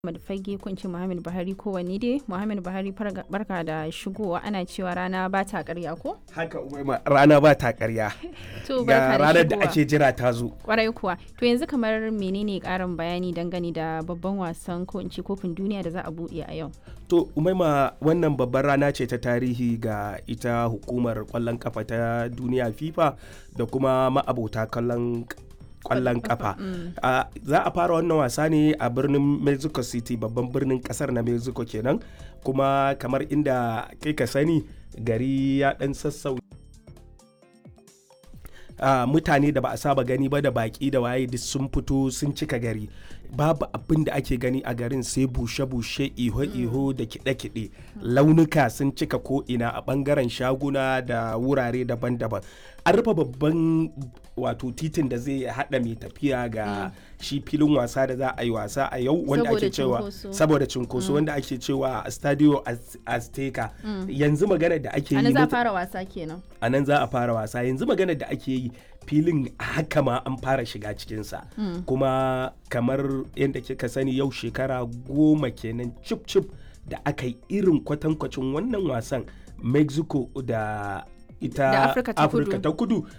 Muhammad Fage ko in ce Muhammad Buhari ko wani dai Muhammad Buhari farga- barka da shigowa ana cewa rana ba ta karya ko? haka umaima rana ba ta karya To ga barka da ranar da shigowa. ake jira ta zo Kwarai kuwa. To yanzu kamar menene karin bayani dangane da babban wasan ko in ce kofin duniya da za a buɗe a yau? to umaima wannan babbar rana ce ta tarihi ga ita hukumar kwallon kafa ta duniya fifa da kuma ma'abota kallon kwallon kafa Ah, za a fara wannan wasa ne a birnin mexico city babban birnin kasar na mexico kenan kuma kamar inda kai ka sani gari ya dan sassau Ah, mutane da ba a saba gani ba da baki da waye duk sun fito sun cika gari babu abin da ake gani a garin sai bushe-bushe iho-iho da kiɗe-kiɗe launuka sun cika ko'ina a ɓangaren shaguna da wurare daban-daban an rufe babban wato titin da zai haɗa mai tafiya ga shi filin wasa da za a yi wasa a yau wanda Saboda ake cewa cunkoso. saboda cunkoso wanda ake cewa stadio Az- azteca yanzu magana da ake Ana yi za a muta- fara wasa kenan. a nan za a fara wasa yanzu maganar da ake yi filin haka ma an fara shiga cikinsa kuma kamar yadda kika sani yau shekara goma kenan cip cip da aka yi irin kwatankwacin wannan wasan mexico da ita Da Afirka ta Kudu. ta kudu